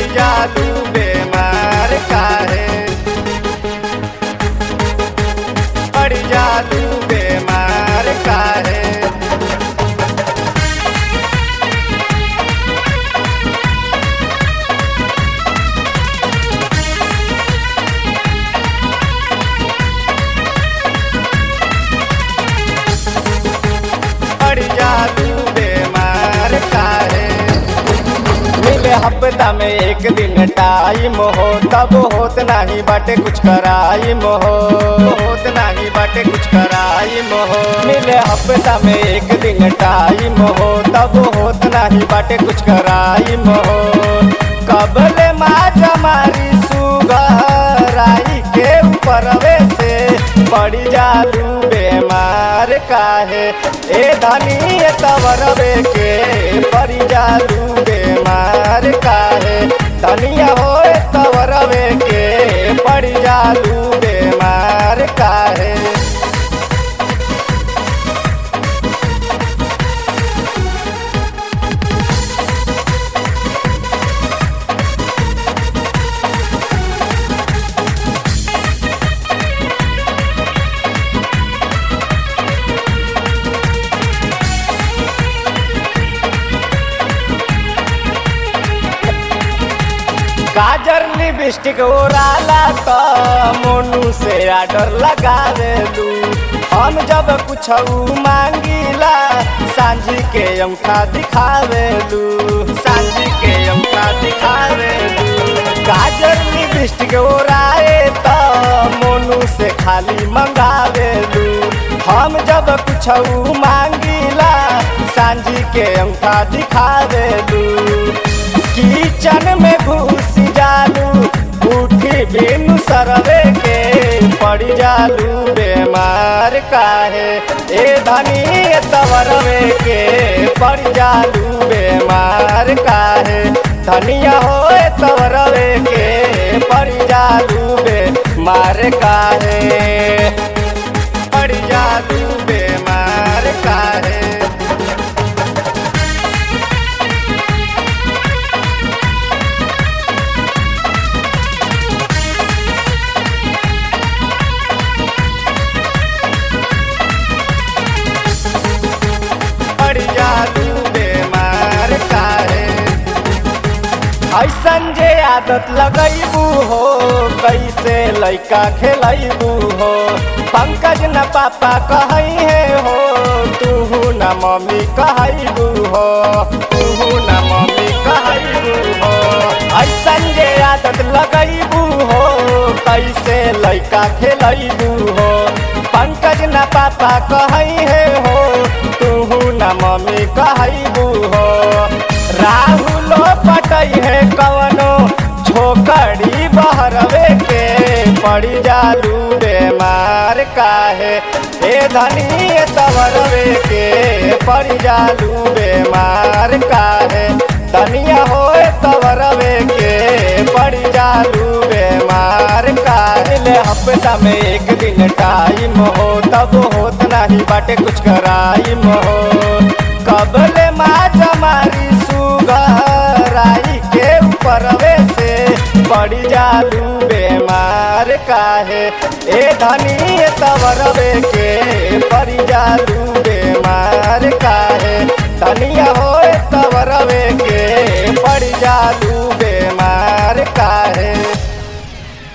जादू बेमार काहे पड़ जादू बेमार काहे पड़ जादू बेमार काहे मिले हफ्ता में एक दिन टाइम हो तब होत नाही बाटे कुछ कराइम हो होत नाही बाटे कुछ कराइम हो मिले हफ्ता में एक दिन टाइम हो तब होत नाही बाटे कुछ कराइम हो कबले माँ जमारी सुगराई के ऊपरवे से पड़ी जालू बेमार काहे ए धनी तवरवे के पड़ी जालू बेमार काहे धनिया हो तवरवे के पड़ी जालू बेमार काहे गाजर लिपस्टिक ओराला त मोनू से आर्डर लगा दू हम जब कुछ मांगीला सांझी के अंगूठा दिखावे लू सांझी के अंगूठा दिखावे लू गाजर लिपस्टिक ओराए त मोनू से खाली मंगावे लू हम जब कुछ मांगीला सांझी के अंगूठा दिखावे लू किचन में घुस जालू उठी बिनु सरवे के पड़ी जालू बेमार काहे ए धनी तवरवे के पड़ी जालू बेमार काहे धनिया हो तवरवे के पड़ी जालू बेमार काहे पड़ी जालू बेमार काहे पड़ जादू बेमार काहे ऐसन जे आदत लगैबू हो कैसे लैका खेलैबू हो पंकज न पापा कहई है हो तूहू न मम्मी कहैबू हो तूहू न मम्मी कहैबू हो ऐसन जे आदत लगैबू हो कैसे लैका खेलैबू हो पंकज न पापा कहई है हो तूहू न मम्मी कहैबू हो राहुलो पटई है कवनो छोकड़ी बहरवे के पड़ी जालू बेमार काहे ए धनी तवरवे के पड़ी जालू बेमार काहे धनिया हो तवरवे के पड़ी जालू बेमार काहे ले हफ्ता में एक दिन टाइम हो तब होत नहीं बाटे कुछ कराइम हो कबले माँ जमारी सुगराई के ऊपरवे से पड़ी जालू बेमार काहे ए धनी तवरवे के पड़ी जालू बेमार काहे धनिया हो तवरवे के पड़ी जालू